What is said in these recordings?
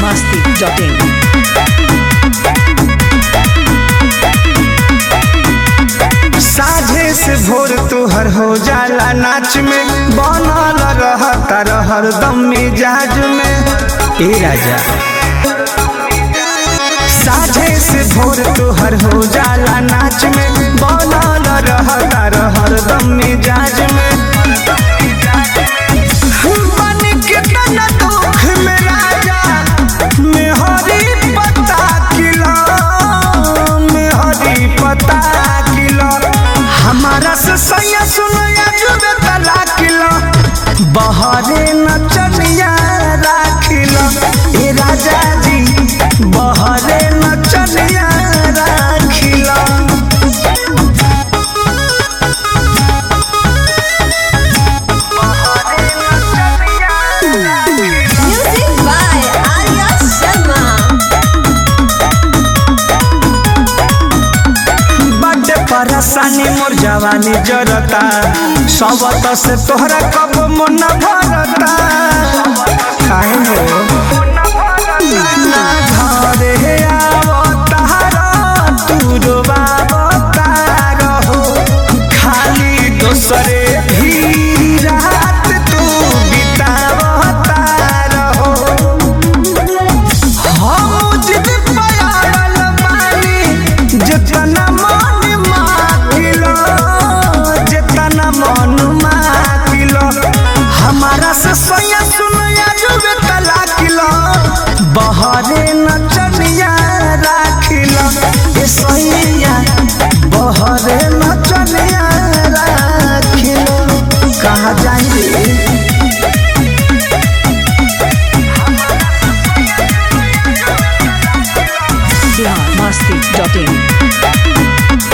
biharmasti.in साझे से भोर तोहर हो जाला नाच में बनल रहता हरदम मिजाज में ए राजा साझे से भोर तोहर हो जाला नाच में बनल रहता हरदम मिजाज में बन के तना दुख में राजा मेहरी पता किला मेहरी पता किला हमारा से सैया सुनया जुबे तला किला बहरे नचनिया राखिला ए राजा जी बहरे नचनिया राखिला Music by Arya Sharma. बड्डे परेशानी मोर जवानी जरता सबत से तोहरा कब मन भरता काहे हो ना घरे आवतार तू रोवावतार हो खाली दोसरे भी रात तू बितावतार हो हम जिद पयाल बानी जितना मन माकिलो जितना मन माकिलो हमारा से सोया सुनया जुबे तला किलो बहरे नचनिया राखिलो ए सोया बहरे नचनिया राखिलो कहाँ जाएंगे biharmasti.in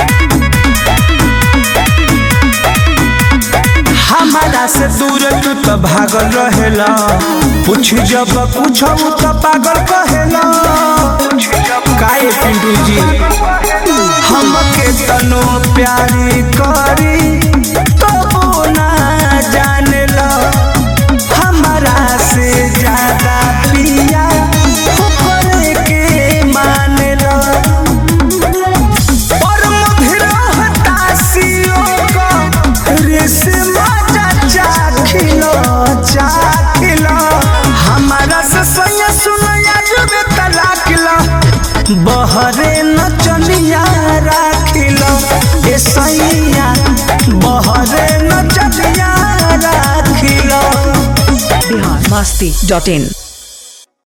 हमारा से दूर तू तो भागल रहेला पूछ जब पूछब तो पागल कहेला काहे पिंटू जी हमके तनो प्यारी करी तो ना जानेला हमारा से ज्यादा पिया ऊपर के मानेला और मधुर हताशियों को रेशमा चाखिलो चाखिलो हमारा से सैया सुनया जुबे तलाकिलो बहरे नचनिया राखिलो ए सैया बहरे नचनिया राखिलो biharmasti.in